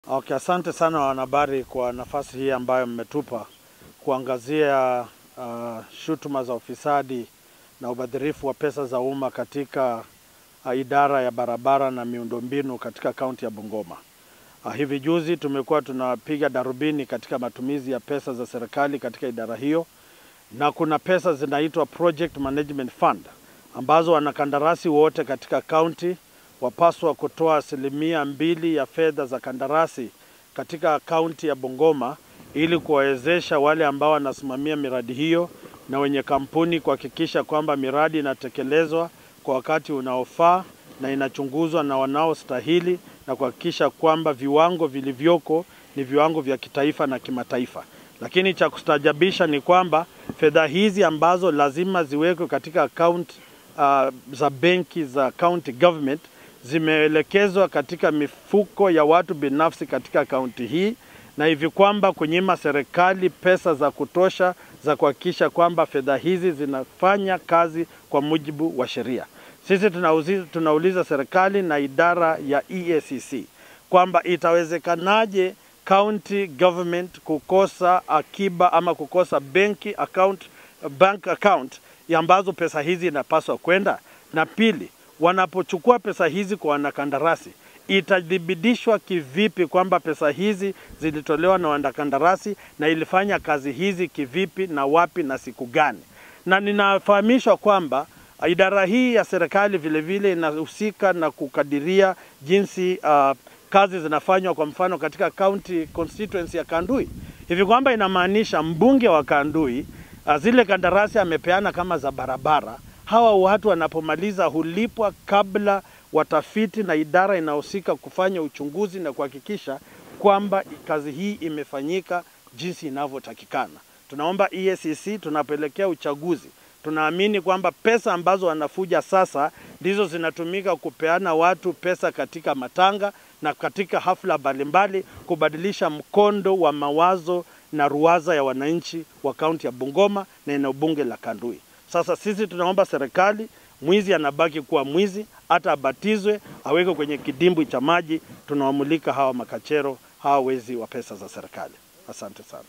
Okay, asante sana wanahabari kwa nafasi hii ambayo mmetupa kuangazia uh, shutuma za ufisadi na ubadhirifu wa pesa za umma katika uh, idara ya barabara na miundombinu katika kaunti ya Bungoma. Uh, hivi juzi tumekuwa tunapiga darubini katika matumizi ya pesa za serikali katika idara hiyo, na kuna pesa zinaitwa Project Management Fund ambazo wanakandarasi wote katika kaunti wapaswa kutoa asilimia mbili ya fedha za kandarasi katika kaunti ya Bungoma ili kuwawezesha wale ambao wanasimamia miradi hiyo na wenye kampuni kuhakikisha kwamba miradi inatekelezwa kwa wakati unaofaa na inachunguzwa na wanaostahili na kuhakikisha kwamba viwango vilivyoko ni viwango vya kitaifa na kimataifa. Lakini cha kustajabisha ni kwamba fedha hizi ambazo lazima ziwekwe katika akaunti uh, za benki za county government zimeelekezwa katika mifuko ya watu binafsi katika kaunti hii, na hivi kwamba kunyima serikali pesa za kutosha za kuhakikisha kwamba fedha hizi zinafanya kazi kwa mujibu wa sheria. Sisi tunauliza, tunauliza serikali na idara ya EACC kwamba itawezekanaje county government kukosa akiba ama kukosa benki account, bank account ambazo pesa hizi inapaswa kwenda, na pili wanapochukua pesa hizi kwa wanakandarasi, itathibitishwa kivipi kwamba pesa hizi zilitolewa na wanakandarasi na ilifanya kazi hizi kivipi na wapi na siku gani? Na ninafahamishwa kwamba idara hii ya serikali vilevile inahusika na kukadiria jinsi uh, kazi zinafanywa, kwa mfano katika county constituency ya Kandui, hivi kwamba inamaanisha mbunge wa Kandui uh, zile kandarasi amepeana kama za barabara hawa watu wanapomaliza hulipwa kabla watafiti na idara inahusika kufanya uchunguzi na kuhakikisha kwamba kazi hii imefanyika jinsi inavyotakikana. Tunaomba EACC tunapoelekea uchaguzi, tunaamini kwamba pesa ambazo wanafuja sasa ndizo zinatumika kupeana watu pesa katika matanga na katika hafla mbalimbali, kubadilisha mkondo wa mawazo na ruwaza ya wananchi wa kaunti ya Bungoma na eneo bunge la Kandui. Sasa sisi tunaomba serikali, mwizi anabaki kuwa mwizi, hata abatizwe, awekwe kwenye kidimbwi cha maji. Tunawamulika hawa makachero, hawa wezi wa pesa za serikali. Asante sana.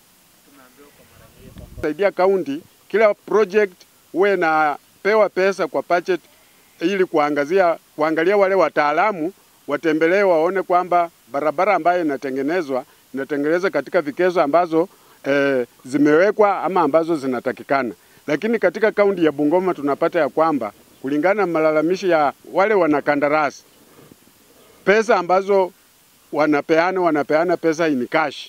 Saidia kaunti, kila project huwe napewa pesa kwa budget ili kuangazia, kuangalia wale wataalamu watembelee, waone kwamba barabara ambayo inatengenezwa inatengenezwa katika vikezo ambazo eh, zimewekwa ama ambazo zinatakikana lakini katika kaunti ya Bungoma tunapata ya kwamba kulingana na malalamishi ya wale wanakandarasi, pesa ambazo wanapeana wanapeana pesa in cash.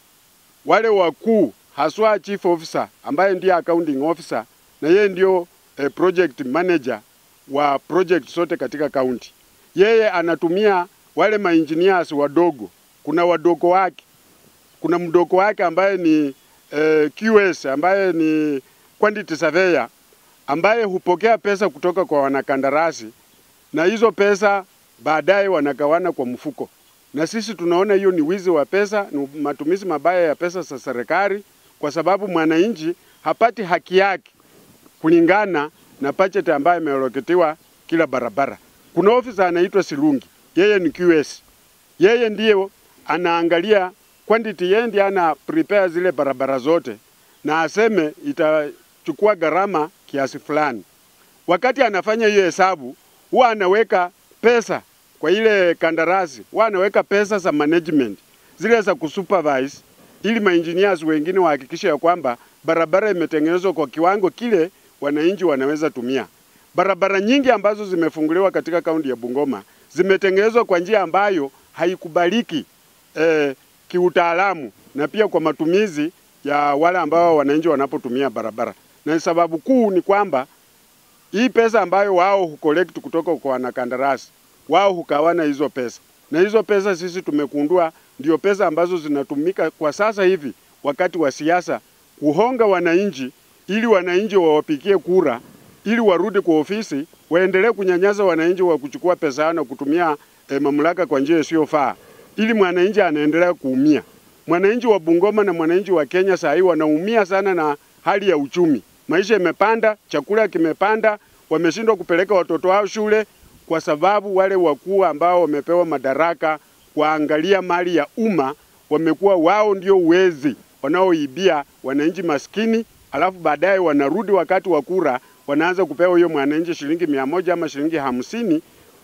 Wale wakuu haswa chief officer ambaye ndiye accounting officer na yeye ndio eh, project manager wa project zote katika kaunti, yeye anatumia wale maengineers wadogo. Kuna wadogo wake, kuna mdogo wake ambaye ni eh, QS ambaye ni quantity surveyor ambaye hupokea pesa kutoka kwa wanakandarasi na hizo pesa baadaye wanagawana kwa mfuko, na sisi tunaona hiyo ni wizi wa pesa, ni matumizi mabaya ya pesa za serikali, kwa sababu mwananchi hapati haki yake kulingana na budget ambayo imealoketiwa kila barabara. Kuna ofisa anaitwa Silungi, yeye ni QS, yeye ndiye anaangalia quantity, yeye ndiye ana prepare zile barabara zote na aseme itachukua gharama kiasi fulani. Wakati anafanya hiyo hesabu, huwa anaweka pesa kwa ile kandarasi, huwa anaweka pesa za management zile za kusupervise, ili maengineers wengine wahakikishe ya kwamba barabara imetengenezwa kwa kiwango kile wananchi wanaweza tumia. Barabara nyingi ambazo zimefunguliwa katika kaunti ya Bungoma zimetengenezwa kwa njia ambayo haikubaliki eh, kiutaalamu na pia kwa matumizi ya wale ambao wananchi wanapotumia barabara, na sababu kuu ni kwamba hii pesa ambayo wao hucollect kutoka kwa wanakandarasi, wao hukawana hizo pesa, na hizo pesa sisi tumekundua ndio pesa ambazo zinatumika kwa sasa hivi wakati wa siasa kuhonga wananchi, ili wananchi wawapigie kura, ili warudi kwa ofisi, waendelee kunyanyasa wananchi wa kuchukua pesa yao na kutumia eh, mamlaka kwa njia isiyofaa, ili mwananchi anaendelea kuumia mwananchi wa Bungoma na mwananchi wa Kenya saa hii wanaumia sana na hali ya uchumi. Maisha imepanda, chakula kimepanda, wameshindwa kupeleka watoto wao shule kwa sababu wale wakuu ambao wamepewa madaraka kuangalia mali ya umma, wamekuwa wao ndio wezi wanaoibia wananchi maskini, alafu baadaye wanarudi wakati wa kura wanaanza kupewa huyo mwananchi shilingi mia moja ama shilingi hamsini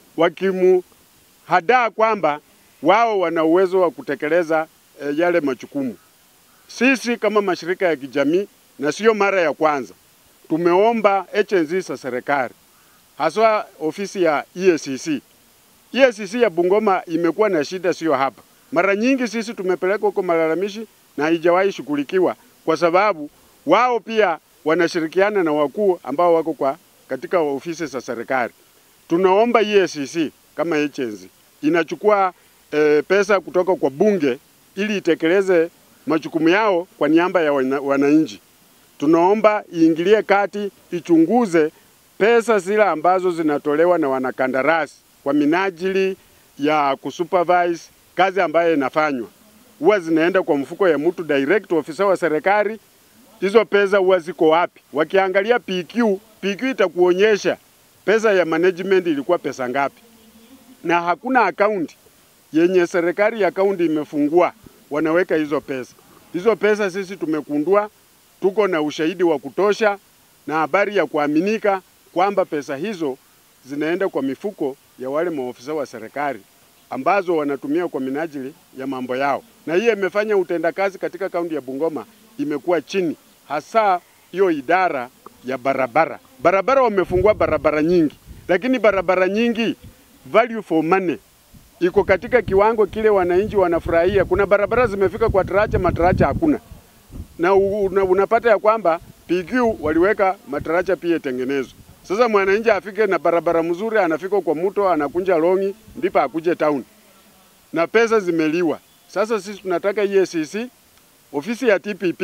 wakimuhadaa kwamba wao wana uwezo wa kutekeleza e, yale majukumu. Sisi kama mashirika ya kijamii, na sio mara ya kwanza, tumeomba agency za serikali haswa ofisi ya EACC. EACC ya Bungoma imekuwa na shida, sio hapa. Mara nyingi sisi tumepeleka huko malalamishi na haijawahi shughulikiwa, kwa sababu wao pia wanashirikiana na wakuu ambao wako kwa katika ofisi za serikali. Tunaomba EACC kama agency inachukua e, pesa kutoka kwa bunge ili itekeleze majukumu yao kwa niaba ya wana, wananchi. Tunaomba iingilie kati, ichunguze pesa zile ambazo zinatolewa na wanakandarasi kwa minajili ya kusupervise kazi ambayo inafanywa, huwa zinaenda kwa mfuko ya mtu direct, ofisa wa serikali. Hizo pesa huwa ziko wapi? Wakiangalia PQ, PQ itakuonyesha pesa ya management ilikuwa pesa ngapi, na hakuna akaunti yenye serikali ya kaunti imefungua wanaweka hizo pesa. Hizo pesa sisi tumekundua, tuko na ushahidi wa kutosha na habari ya kuaminika kwamba pesa hizo zinaenda kwa mifuko ya wale maofisa wa serikali ambazo wanatumia kwa minajili ya mambo yao, na hiyo imefanya utendakazi katika kaunti ya Bungoma imekuwa chini, hasa hiyo idara ya barabara. Barabara wamefungua barabara nyingi, lakini barabara nyingi value for money iko katika kiwango kile wananchi wanafurahia. Kuna barabara zimefika kwa taracha, mataracha hakuna, na una, unapata ya kwamba PQ waliweka mataracha pia itengenezwe. Sasa mwananchi afike na barabara mzuri, anafika kwa mto, anakunja longi, ndipo akuje town, na pesa zimeliwa. Sasa sisi tunataka EACC, ofisi ya TPP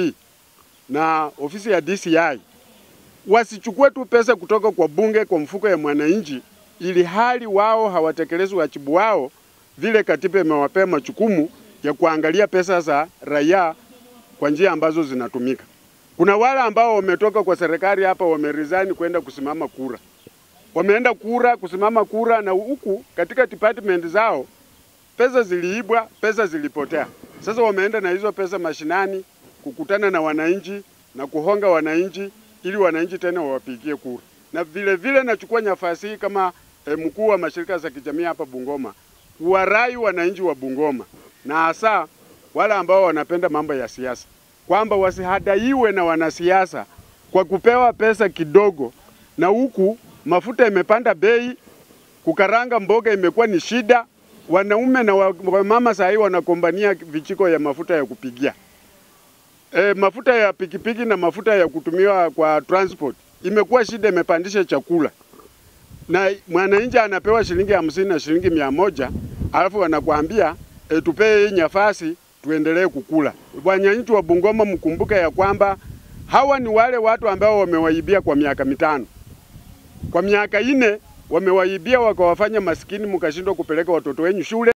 na ofisi ya DCI wasichukue tu pesa kutoka kwa bunge kwa mfuko ya mwananchi, ili hali wao hawatekelezi wajibu wao vile katiba imewapea majukumu ya kuangalia pesa za raia kwa njia ambazo zinatumika. Kuna wale ambao wametoka kwa serikali hapa wameresign kwenda kusimama kura, wameenda kura kusimama kura, na huku katika department zao pesa ziliibwa, pesa zilipotea. Sasa wameenda na hizo pesa mashinani kukutana na wananchi na kuhonga wananchi ili wananchi tena wawapigie kura. Na vile vile nachukua nafasi hii kama eh, mkuu wa mashirika za kijamii hapa Bungoma kuwarai wananchi wa Bungoma na hasa wale ambao wanapenda mambo ya siasa kwamba wasihadaiwe na wanasiasa kwa kupewa pesa kidogo, na huku mafuta imepanda bei, kukaranga mboga imekuwa ni shida. Wanaume na wamama saa hii wanakombania vijiko ya mafuta ya kupigia. E, mafuta ya pikipiki na mafuta ya kutumiwa kwa transport imekuwa shida, imepandisha chakula, na mwananchi anapewa shilingi hamsini na shilingi mia moja alafu wanakuambia e, tupee hii nafasi tuendelee kukula. Wananchi wa Bungoma, mkumbuke ya kwamba hawa ni wale watu ambao wamewaibia kwa miaka mitano, kwa miaka ine wamewaibia wakawafanya maskini, mkashindwa kupeleka watoto wenyu shule.